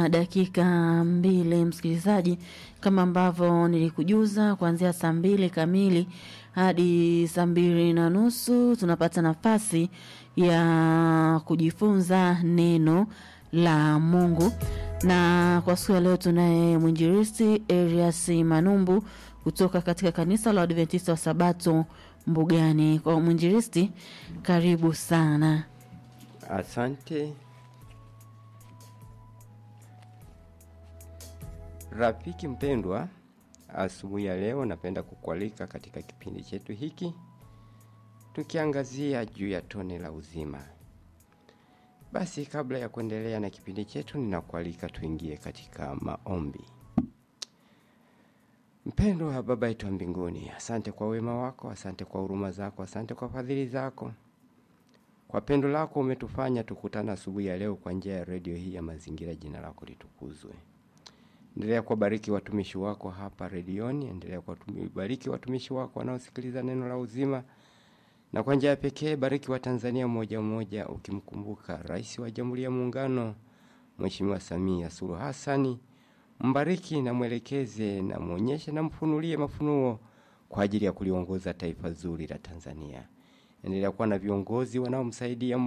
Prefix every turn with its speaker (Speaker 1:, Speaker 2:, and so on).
Speaker 1: na dakika mbili msikilizaji, kama ambavyo nilikujuza, kuanzia saa mbili kamili hadi saa mbili na nusu tunapata nafasi ya kujifunza neno la Mungu, na kwa siku ya leo tunaye mwinjilisti Elias Manumbu kutoka katika kanisa la Adventista wa Sabato Mbugani. Kwa mwinjilisti, karibu sana.
Speaker 2: Asante rafiki mpendwa, asubuhi ya leo napenda kukualika katika kipindi chetu hiki tukiangazia juu ya tone la uzima. Basi kabla ya kuendelea na kipindi chetu, ninakualika tuingie katika maombi. Mpendwa Baba yetu wa mbinguni, asante kwa wema wako, asante kwa huruma zako, asante kwa fadhili zako. Kwa pendo lako umetufanya tukutana asubuhi ya leo kwa njia ya redio hii ya Mazingira. Jina lako litukuzwe. Endelea kuwabariki watumishi wako hapa redioni, endelea kuwabariki watumishi wako wanaosikiliza neno la uzima, na kwa njia ya pekee bariki wa Tanzania mmoja mmoja, ukimkumbuka Rais wa Jamhuri ya Muungano Mheshimiwa Samia Suluhu Hassani. Mbariki na mwelekeze na mwonyeshe na mfunulie mafunuo kwa ajili ya kuliongoza taifa zuri la Tanzania. Endelea kuwa na viongozi wanaomsaidia